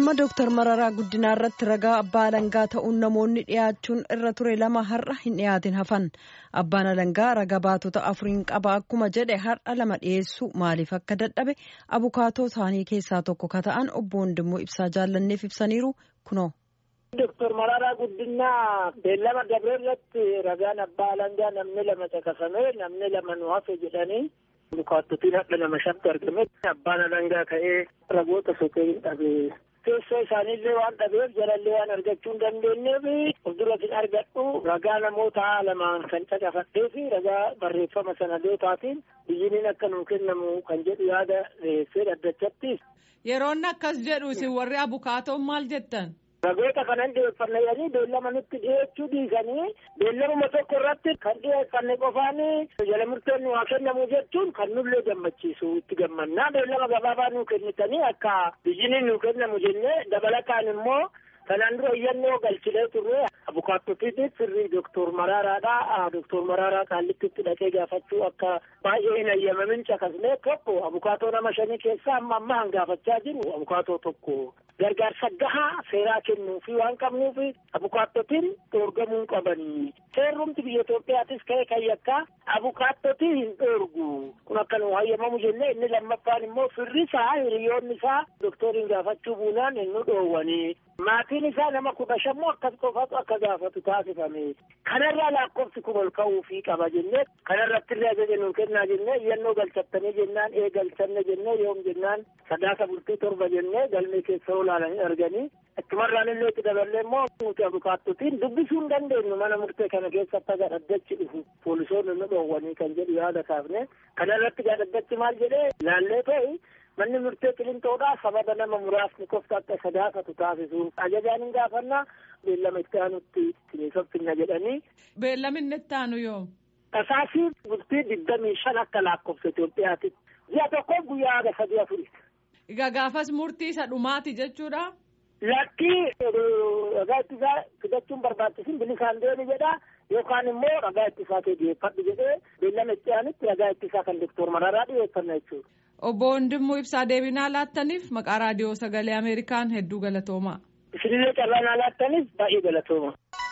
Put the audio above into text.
Himannaa Dooktar Mararaa Guddinaa irratti ragaa abbaa alangaa ta'uun namoonni dhiyaachuun irra ture lama har'a hin dhiyaatin hafan. Abbaan alangaa ragaa baatota afuriin qaba akkuma jedhe har'a lama dhiyeessuu maaliif akka dadhabe abukaatoo isaanii keessaa tokko ka ta'an obbo Wandimmoo ibsaa jaallanneef ibsaniiru kunoo. Dooktar Mararaa Guddinaa beellama dabree irratti ragaan abbaa alangaa namni lama caqasamee namni lama nu hafe jedhanii abukaattotiin hadha nama shatti argame abbaan alangaa ka'ee ragoota sokee hin dhabe. Teessoo isaaniillee waan dhabeef jalallee waan argachuu hin dandeenyeef of duratiin argadhu ragaa namoota lamaan kan caqafadhee fi ragaa barreeffama sanadootaatiin biyyiniin akka nuu kennamu kan jedhu yaada dhiyeessee dhaddachatti. Yeroon akkas jedhu isin warri abukaatoon maal jettan? Ragoota kanan dhiyeeffanne jedhanii beellama nutti dhiyeechuu dhiisanii beellamuma tokko irratti kan dhiyeeffanne qofaan jala murteen nu haa kennamu jechuun kan nullee gammachiisu itti gammannaa beellama gabaabaa nuu kennitanii akka biyyiniin nuu kennamu jennee dabalataan immoo kanaan dura iyyannoo galchilee turre abukaattotiitiif sirrii doktor Maraaraadha. Doktor Maraaraa kaallittitti dhaqee gaafachuu akka baay'ee hin ayyamamin caqasnee tokko abukaatoo nama shanii keessaa amma amma hangaafachaa jiru abukaatoo tokko. gargaarsa gahaa seeraa kennuu fi waan qabnuuf abukaattotiin dhoorgamuu qabanii. Seerrumti biyya Itoophiyaatis ka'e kan yakkaa abukaattotii hin dhoorgu. Kun akka nu hayyamamu jennee inni lammaffaan immoo firri isaa hiriyoonni isaa doktoriin gaafachuu buunaan hin nu dhoowwanii. Maatiin isaa nama kudha shammoo akkas qofatu akka gaafatu taasifame. Kanarraa lakkoofsi kun ol ka'uu fi qaba jennee kanarratti illee ajaja nuu kennaa jennee iyyannoo galchattanii jennaan ee galchanne jennee yoom jennaan sadaasa bultii torba jennee galmee keessa olaalanii arganii achumarraan illee itti daballee immoo nuti abukaattotiin dubbisuu hin dandeenyu mana murtee kana keessatti aga dhaddachi dhufu poolisoonni nu dhoowwanii kan jedhu yaada kaafne kanarratti dhaddachi maal jedhee laallee ta'e manni murtee qilintoodhaa sababa nama muraasni qofti akka sadaasatu taasisuuf ajajaan hin gaafannaa beellama itti aanutti siniisoffinna jedhanii. Beellaminni itti aanu yoo. Tasaasii bultii digdamii shan akka lakkoofsa Itoophiyaati. Ji'a tokkoof guyyaa haga sadii afuri. Egaa gaafas murtii isa dhumaati jechuudha. Lakkii ragaa ittisaa fidachuun barbaachisin bilisaan deemi jedha yookaan immoo ragaa ittisaa kee dhiyeeffadhu jedhee beellama itti aanutti ragaa ittisaa kan doktor Mararaa dhiyeeffanna jechuudha. Obbo Wandimmoo ibsaa deebinaa laattaniif maqaa raadiyoo sagalee Ameerikaan hedduu galatoomaa. Isinillee carraa naa laattaniif baay'ee galatooma.